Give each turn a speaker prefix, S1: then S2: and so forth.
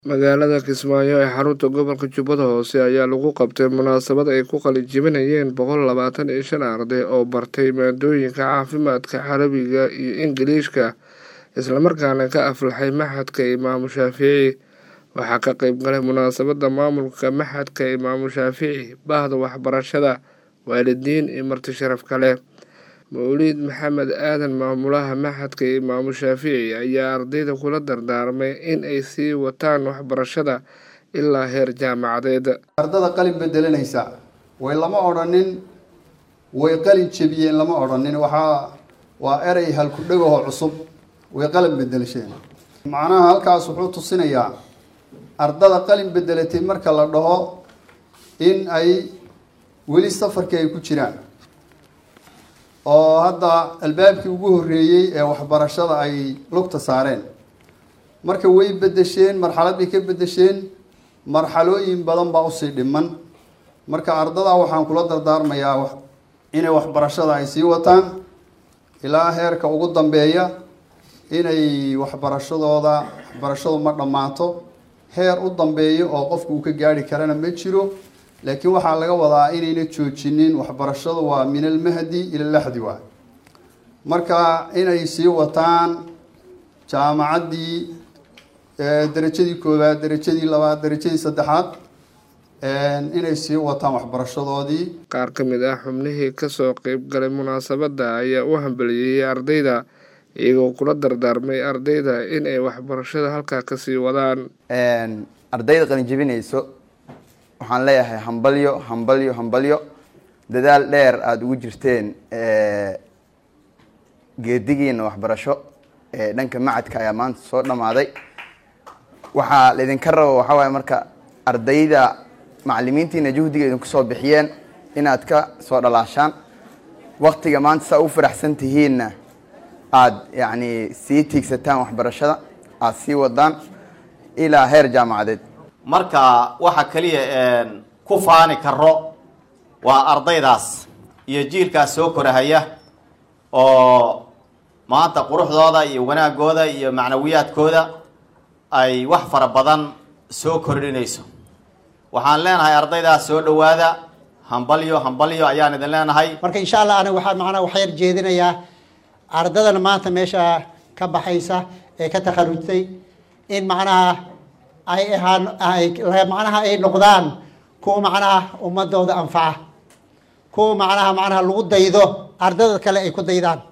S1: magaalada kismaayo ee xarunta gobolka jubbada hoose ayaa lagu qabtay munaasabad ay ku qalinjebinayeen boqol labaatan iyo shan arday oo bartay maadooyinka caafimaadka carabiga iyo ingiliishka islamarkaana ka aflaxay maxadka imaamu shaafici waxaa ka qeyb galay munaasabada maamulka maxadka imaamu shaafici bahda waxbarashada waalidiin iyo marti sharaf kale mawliid maxamed aadan maamulaha maxadka imaamu shaafici ayaa ardayda kula dardaarmay in ay sii wataan waxbarashada ilaa heer jaamacadeed
S2: ardada qalin bedelanaysa way lama odhanin way qalin jebiyeen lama odhanin waxaa waa erey halku dhagaho cusub way qalin bedelasheen macnaha halkaas wuxuu tusinayaa ardada qalin bedelatay marka la dhaho in ay weli safarkii ay ku jiraan oo hadda albaabkii ugu horreeyey ee waxbarashada ay lugta saareen marka way bedesheen marxalad bay ka bedesheen marxalooyin badan baa usii dhiman marka ardada waxaan kula dardaarmayaa inay waxbarashada ay sii wataan ilaa heerka ugu dambeeya inay waxbarashadooda waxbarashadu ma dhammaato heer u dambeeya oo qofku uu ka gaari karana ma jiro laakiin waxaa laga wadaa inayna joojinin waxbarashadu waa min almahdi ila laxdi waay marka inay sii wataan jaamacaddii derajadii koowaad derajadii labaad derajadii saddexaad inay sii wataan waxbarashadoodii
S1: qaar ka mid ah xubnihii kasoo qeyb galay munaasabadda ayaa u hambaliyeeyay ardayda iyagoo kula dardaarmay ardayda in ay waxbarashada halkaa kasii wadaan
S3: ardayda qalinjebinayso waxaan leeyahay hambalyo hambalyo hambalyo dadaal dheer aada ugu jirteen geedigiina waxbarasho ee dhanka macadka ayaa maanta soo dhammaaday waxaa laydinka rabo waxaa waaye marka ardayda macalimiintiina juhdiga idinku soo bixiyeen inaad ka soo dhalaashaan waktiga maanta saa u faraxsan tihiinna aada yacni sii tiigsataan waxbarashada aada sii wadaan ilaa heer jaamacadeed
S4: marka waxa keliya ku faani karo waa ardaydaas iyo jiilkaas soo korahaya oo maanta quruxdooda iyo wanaagooda iyo macnawiyaadkooda ay wax fara badan soo kordhinayso waxaan leenahay ardaydaas soo dhawaada hambalyo hambalyo ayaan idin leenahay
S5: marka insha allah aniga waxaa macnaha waxyar jeedinayaa ardadana maanta meesha ka baxaysa ee ka takharujtay in macnaha ay ahaan macnaha ay noqdaan kuwa macnaha ummadooda anfaca kuwa macnaha macnaha lagu daydo ardada kale ay ku daydaan